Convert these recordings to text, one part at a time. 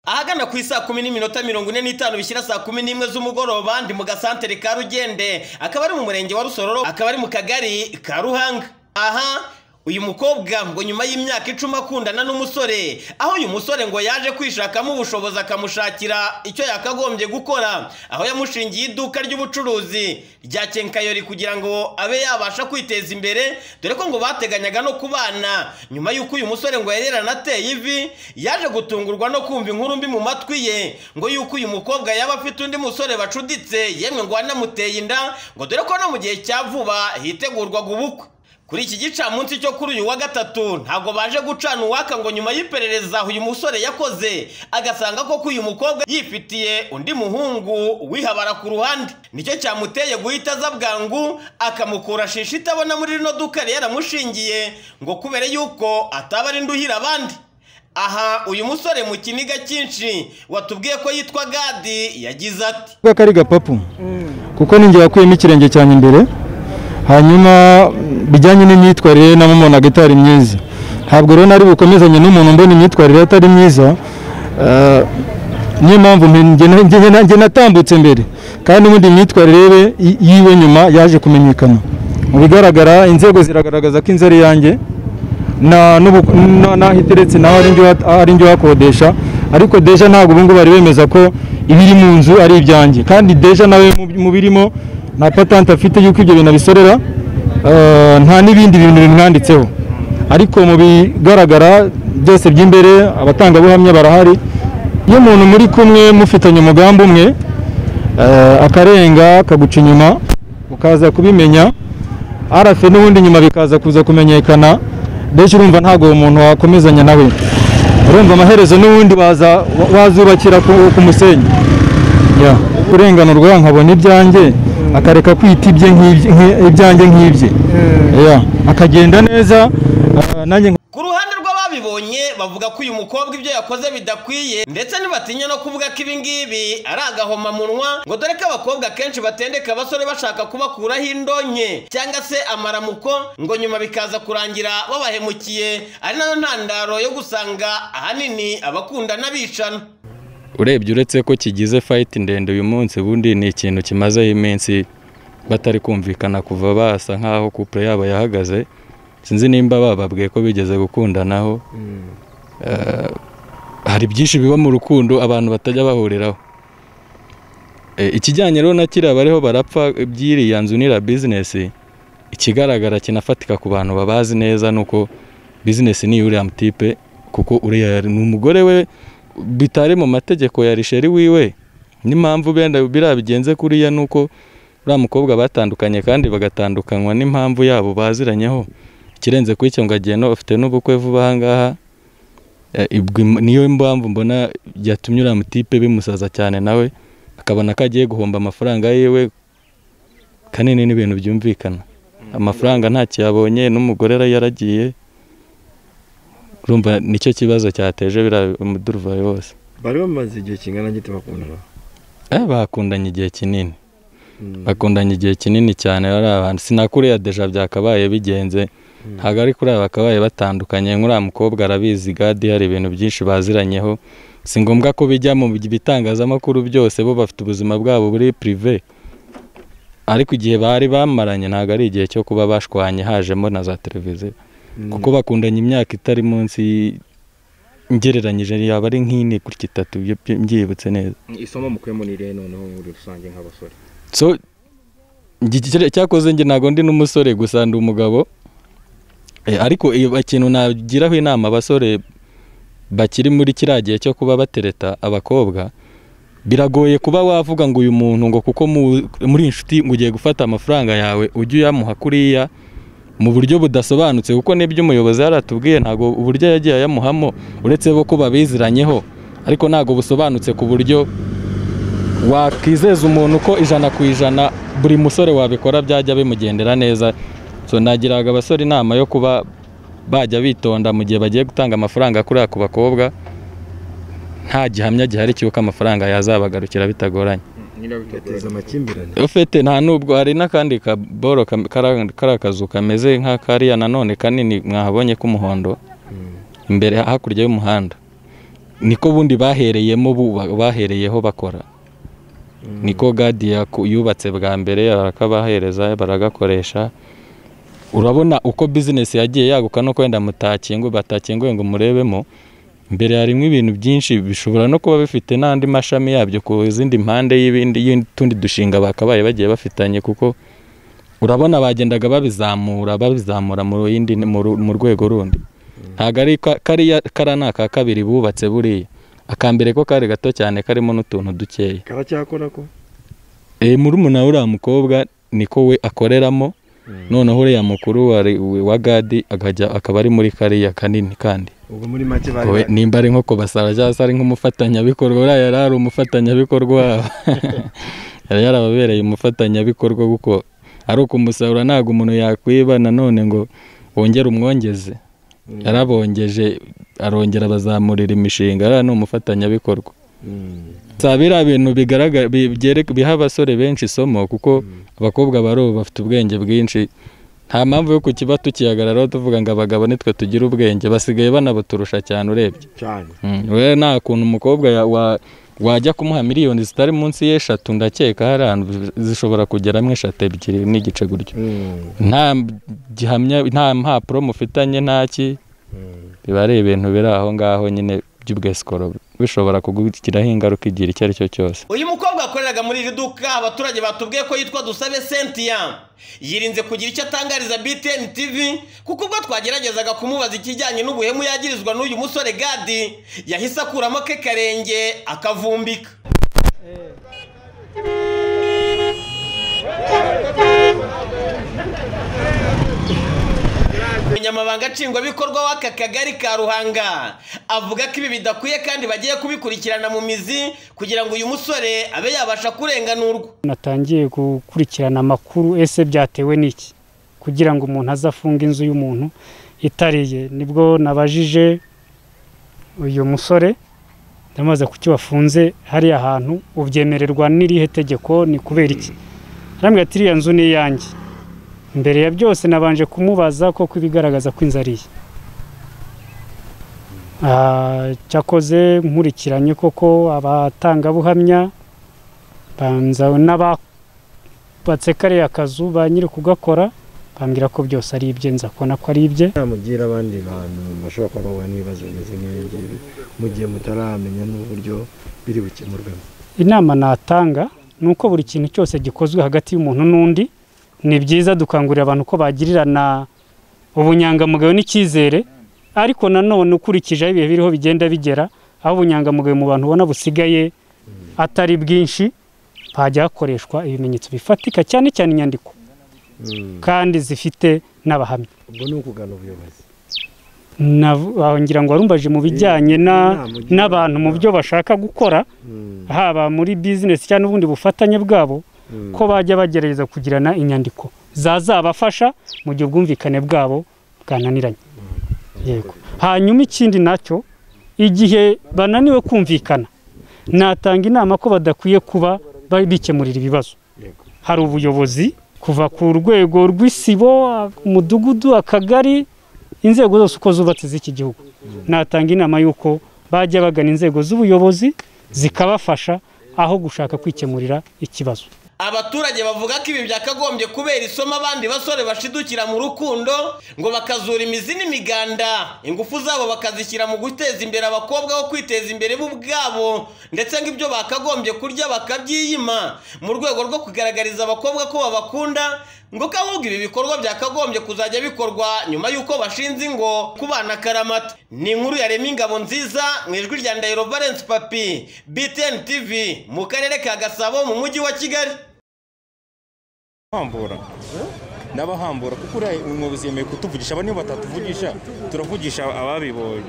ahagana ku isaa kumi n'iminota mirongo ine n'itanu bishyira saa kumi n'imwe z'umugoroba ndi mu gasantere ka rugende akaba ari mu murenge wa rusororo akaba ari mu kagari ka ruhanga aha uyu mukobwa ngo nyuma y'imyaka icumi akundana n'umusore aho uyu musore ngo yaje kwishakamo ubushobozi akamushakira icyo yakagombye gukora aho yamushingiye iduka ry'ubucuruzi rya kenkayori kugira ngo abe yabasha kwiteza imbere dore ko ngo bateganyaga no kubana nyuma y'uko uyu musore ngo yari yaranateye ivi yaje gutungurwa no kumva inkuru mbi mu matwi ye ngo y'uko uyu mukobwa yaba afite undi musore bacuditse yemwe ngo wanamuteye inda ngo dore ko no mu gihe cya vuba hitegurwaga ubukwe kuri iki gicamunsi cyo kuri uyu wa gatatu ntabwo baje gucana uwaka ngo nyuma y'iperereza uyu musore yakoze agasanga koko uyu mukobwa yifitiye undi muhungu wihabara ku ruhande nicyo cyamuteye guhita aza bwangu akamukura shisha itabona muri rino duka yari yaramushingiye ngo kubera yuko ataba ari nduhira abandi aha uyu musore mu kiniga cyinshi watubwiye ko yitwa gadi yagize ati kuko kari gapapu kuko ninjye wakuyemo ikirenge cyanjye imbere hanyuma bijyanye n'imyitwarire namubonaga itari myiza ntabwo rero nari bukomezanye n'umuntu mbona imyitwarire atari myiza niyo mpamvu nanjye natambutse mbere kandi n'ubundi imyitwarire yiwe nyuma yaje kumenyekana mu bigaragara inzego ziragaragaza ko inzu ari iyanjye n'aho iteretse naho ari njye uhakodesha ariko deja ntabwo ubu ngubu bari bemeza ko ibiri mu nzu ari ibyanjye kandi deja nawe mu birimo nta patante afite y'uko ibyo bintu abisorera nta n'ibindi bintu bimwanditseho ariko mu bigaragara byose by'imbere abatangabuhamya barahari iyo umuntu muri kumwe mufitanye umugambi umwe akarenga akaguca inyuma ukaza kubimenya arafe n'ubundi nyuma bikaza kuza kumenyekana mbese urumva ntabwo uwo muntu wakomezanya nawe urumva amaherezo n'ubundi wazubakira ku musenyi kurenganurwa nkabona ibyanjye akareka kwita ibyanjye nk'ibye akagenda neza ku ruhande rw'ababibonye bavuga ko uyu mukobwa ibyo yakoze bidakwiye ndetse ntibatinya no kuvuga ko ibi ngibi ari agahomamunwa ngo dore ko abakobwa akenshi batendeka abasore bashaka kubakuraho indonke cyangwa se amaramuko ngo nyuma bikaza kurangira babahemukiye ari nayo ntandaro yo gusanga ahanini abakundana bicana urebye uretse ko kigize fayiti ndende uyu munsi ubundi ni ikintu kimazeho iminsi batari kumvikana kuva basa nk'aho kupure yabo yahagaze sinzi nimba bababwiye ko bigeze gukundanaho hari byinshi biba mu rukundo abantu batajya bahuriraho ikijyanye rero na kiriya bariho barapfa by'iriya nzu n'iriya bizinesi ikigaragara kinafatika ku bantu babazi neza ni uko bizinesi ni uriya mutipe kuko uriya ni umugore we bitari mu mategeko ya risheri wiwe n'impamvu benda biriya bigenze kuriya ni uko uriya mukobwa batandukanye kandi bagatandukanywa n'impamvu yabo baziranyeho ikirenze kuri icyo ngo agenda afite n'ubukwe vuba aha ngaha niyo mpamvu mbona yatumye uriya mutipe bimusaza cyane nawe akabona ko agiye guhomba amafaranga yiwe kanini n'ibintu byumvikana amafaranga ntacyo yabonye n'umugore yaragiye urumva nicyo kibazo cyateje biriya umuduruvayo wose bari bamaze igihe kingana gito bakundana eh bakundanye igihe kinini bakundanye igihe kinini cyane bari abantu sinakuriya deja byakabaye bigenze ntabwo ari kuri aba bakabaye batandukanye nk'uriya mukobwa arabizi gadi hari ibintu byinshi baziranyeho si ngombwa ko bijya mu bitangazamakuru byose bo bafite ubuzima bwabo buri pirive ariko igihe bari bamaranye ntabwo ari igihe cyo kuba bashwanye hajemo na za televiziyo kuko bakundanye imyaka itari munsi ngereranyije yaba ari nk'ine gutya itatu mbyibutse neza isomo mukuyemo ni irihe noneho muri rusange nk'abasore so cyakoze njye ntabwo ndi n'umusore gusa ndi umugabo ariko ikintu nagiraho inama abasore bakiri muri kiriya gihe cyo kuba batereta abakobwa biragoye kuba wavuga ngo uyu muntu ngo kuko muri inshuti ngo ugiye gufata amafaranga yawe ujye uyamuha kuriya mu buryo budasobanutse kuko n'ibyo umuyobozi yaratubwiye ntabwo uburyo yagiye ayamuhamo uretse bo ko babiziranyeho ariko ntabwo busobanutse ku buryo wakwizeza umuntu ko ijana ku ijana buri musore wabikora byajya bimugendera neza so nagiraga abasore inama yo kuba bajya bitonda mu gihe bagiye gutanga amafaranga kuri ku bakobwa nta gihamya gihari cy'uko amafaranga yazabagarukira bitagoranye ufite nta nubwo hari n'akandi kaboro kari akazu kameze nk'akariya nanone kanini mwahabonye k'umuhondo imbere hakurya y'umuhanda niko bundi bahereyemo buba- bahereyeho bakora niko gadi yaku- yubatse bwa mbere barakabahereza baragakoresha urabona uko bizinesi yagiye yaguka no kwenda mutakingo batakinguye ngo murebemo mbere harimo ibintu byinshi bishobora no kuba bifite n'andi mashami yabyo ku zindi mpande y'ibindi y'utundi dushinga bakabaye bagiye bafitanye kuko urabona bagendaga babizamura babizamura mu yindi mu ru- mu rwego rundi ntabwo ari ka- kariya kara ni aka kabiri bubatse buriya aka mbere ko kari gato cyane karimo n'utuntu dukeya karacyakora ko e, murumuna uriya mukobwa niko we akoreramo noneho uriya mukuru wa, wa gadi akajya akaba ari muri kariya kanini kandi ubwo muri make bari we, nimba ari nko kubasara cyangwa se ari nk'umufatanyabikorwa uriya yari ari umufatanyabikorwa wabo yari yarababereye umufatanyabikorwa kuko ari ukumusarura ntabwo umuntu yakwiba nanone ngo wongere umwongeze yarabongeje arongera abazamurira imishinga ariya ni umufatanyabikorwa Mm. saa biriya bintu bigaragara bi- byereka- biha abasore benshi isomo kuko abakobwa baroba bafite ubwenge bwinshi nta mpamvu yo kukiba tukihagararaho tuvuga ngo abagabo nitwe tugira ubwenge basigaye banabaturusha cyane urebye cyane we nta kuntu umukobwa ya- wa- wajya kumuha miliyoni zitari munsi y'eshatu ndakeka hari ahantu zishobora kugeramo eshatu ebyiri n'igice gutyo Mm. nta gihamya nta mpapuro mufitanye ntaki Mm. biba ari ibintu biri aho ngaho nyine by'ubwesikoro bishobora kugugiraho ingaruka igihe icyo ari cyo cyose uyu mukobwa wakoreraga muri iri duka abaturage batubwiye ko yitwa dusabe sentiya yirinze kugira icyo atangariza btn tv kuko ubwo twageragezaga kumubaza ikijyanye n'ubuhemu yagirizwa n'uyu musore gadi yahise akuramo ke karenge akavumbika umunyamabanga nshingwabikorwa w'aka kagari ka ruhanga avuga ko ibi bidakwiye kandi bagiye kubikurikirana mu mizi kugira ngo uyu musore abe yabasha kurenganurwa natangiye gukurikirana amakuru ese byatewe n'iki kugira ngo umuntu aze afunge inzu y'umuntu itariye nibwo nabajije uyu musore ndamaze kuki wafunze hariya hantu ubyemererwa n'irihe tegeko ni kubera iki arambwira ati iriya nzu ni iyanjye mbere ya byose nabanje kumubaza koko ibigaragaza ko inzu ari iye Ah, cyakoze nkurikiranye koko abatangabuhamya banza n'ababatse kariya kazu ba nyiri kugakora bambwira ko byose ari ibye nza kubona ko ari ibye namugira abandi bantu bashobora kuba bahura n'ibibazo bimeze nk'ibi ngibi mu gihe mutaramenya n'uburyo biri bukemurwemo inama natanga ni uko buri kintu cyose gikozwe hagati y'umuntu n'undi ni byiza dukangurira abantu ko bagirirana ubunyangamugayo n'icyizere ariko nanone ukurikije aho ibihe biriho bigenda bigera aho ubunyangamugayo mu bantu ubona busigaye atari bwinshi hajya hakoreshwa ibimenyetso bifatika cyane cyane inyandiko Mm. kandi zifite n'abahamya ubwo ni ukugana ubuyobozi Nav- aho ngira ngo warumbaje mu bijyanye na inama ugira- n'abantu mu byo bashaka gukora Mm. haba muri bizinesi cyangwa ubundi bufatanye bwabo Mm. ko bajya bagerageza kugirana inyandiko zazabafasha mu gihe ubwumvikane bwabo bwananiranye yego hanyuma ikindi nacyo igihe bananiwe kumvikana natanga inama ko badakwiye kuba ba- bikemurira ibibazo Yego. hari ubuyobozi kuva ku rwego rw'isibo umudugudu akagari inzego zose uko zubatse z'iki gihugu natanga inama y'uko bajya bagana inzego z'ubuyobozi zikabafasha aho gushaka kwikemurira ikibazo abaturage bavuga ko ibi byakagombye kubera isomo abandi basore bashidukira mu rukundo ngo bakazura imizi n'imiganda ingufu zabo bakazishyira mu guteza imbere abakobwa bo kwiteza imbere bo ubwabo ndetse ngo ibyo bakagombye kurya bakabyiyima mu rwego rwo kugaragariza abakobwa ko babakunda ngo ko ahubwo ibi bikorwa byakagombye kuzajya bikorwa nyuma y'uko bashinze ingo ku bana karamata ni inkuru yarema ingabo nziza mu ijwi rya ndahiro valence papi btn tv mu karere ka gasabo mu mujyi wa kigali hambura ndabahambura kuko uriya umwobozi yemeye kutuvugisha aba niyo batatuvugisha turavugisha ababibonye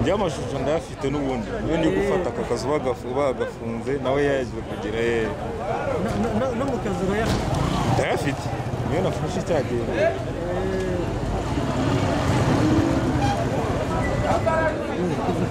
by'amashusho ndayafite n'ubundi iyo ndi gufata aka kazu bagafu- bagafunze nawe yaje kugira ye no mu kazi urayafite ndayafite niyo nafashe cya gihe